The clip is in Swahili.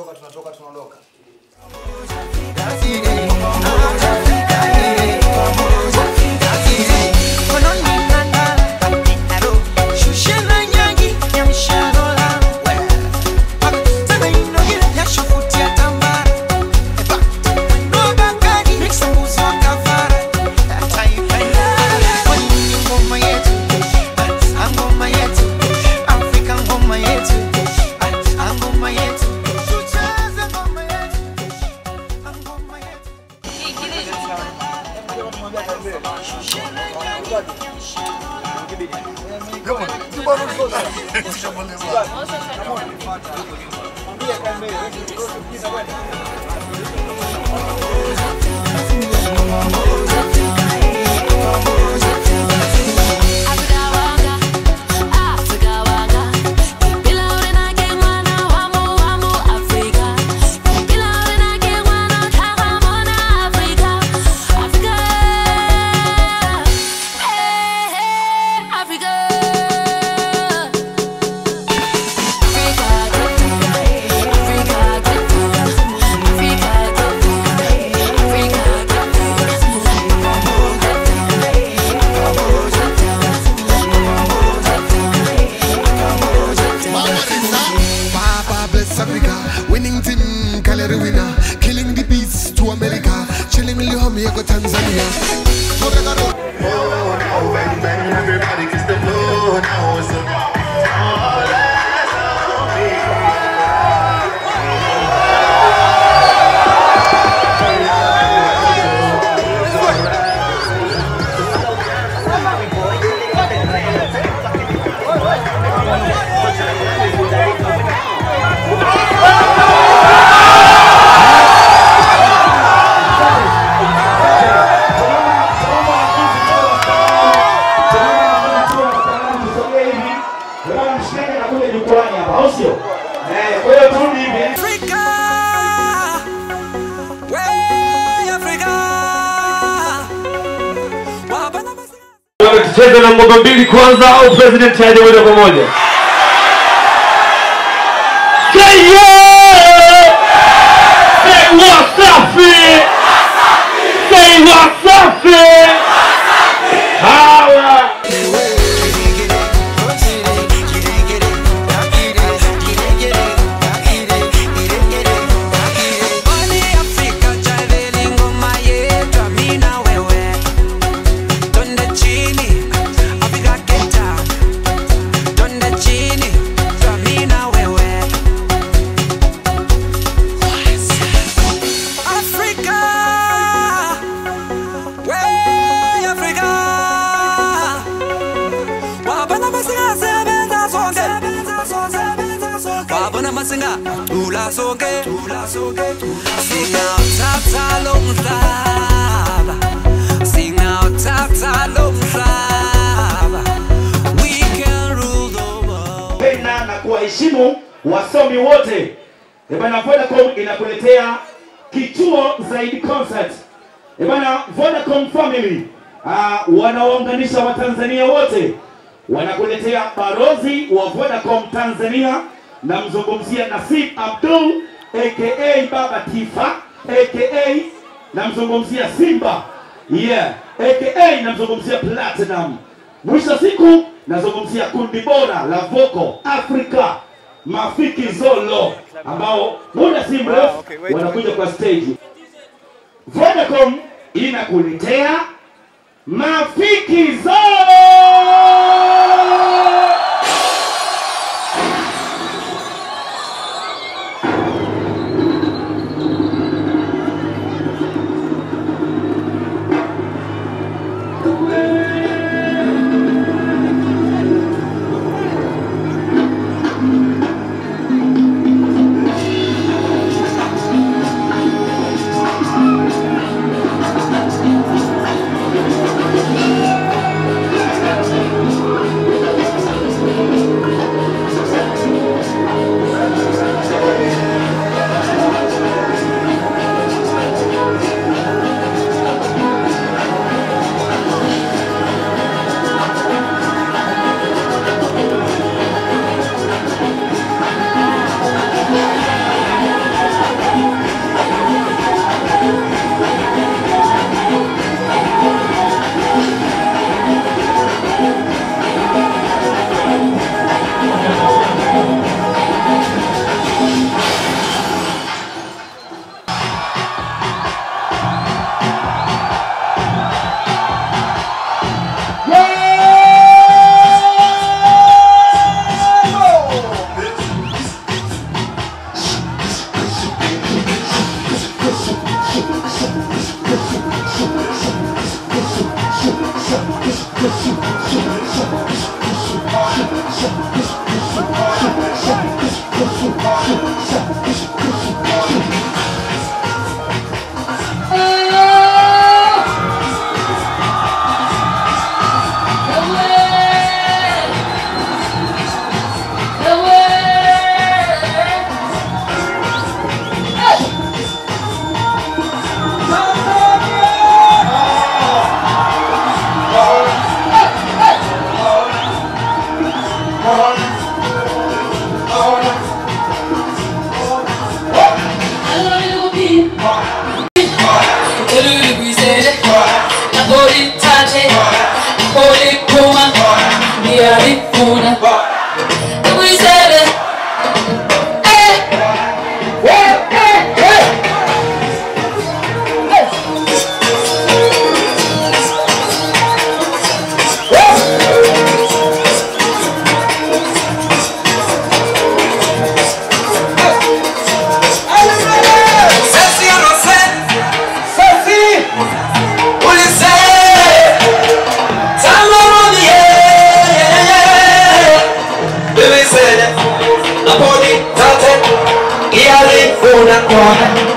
tunatoka tunatoka tunaondoka. Papa bless Africa, winning team, calorie winner, killing the beats to America, chilling Lihome go Tanzania. Everybody kiss the floor now. So all eyes on me. Tucheze na ngoma mbili kwanza au president aje moja kwa moja? Say yeah! Say Wasafi! Say Wasafi! Hawa! wabona masinga tula sonke singawuthatha lo mhlaba singawuthatha lo mhlaba we can rule the world kupenda na kuwaheshimu wasomi wote. Ebana, Vodacom inakuletea kituo zaidi concert. Ebana, Vodacom family uh, wanawaunganisha Watanzania wote, wanakuletea barozi wa Vodacom Tanzania, namzungumzia Nasib Abdul aka Baba Tifa aka namzungumzia Simba yeah, aka namzungumzia Platinum. Mwisho wa siku nazungumzia kundi bora la Voco Africa Mafiki Zolo ambao muda si mrefu wanakuja kwa stage. Vodacom inakuletea Mafiki Zolo. Elulu Brisele, Napoli Tate, Napoli Puma, Miari Puna, Brisele. Eh, eh, eh, eh. Sesi yo no sé, Sesi, Ulisse, Tamoro die, Bebe sede, Napoli tate, Iali una qua,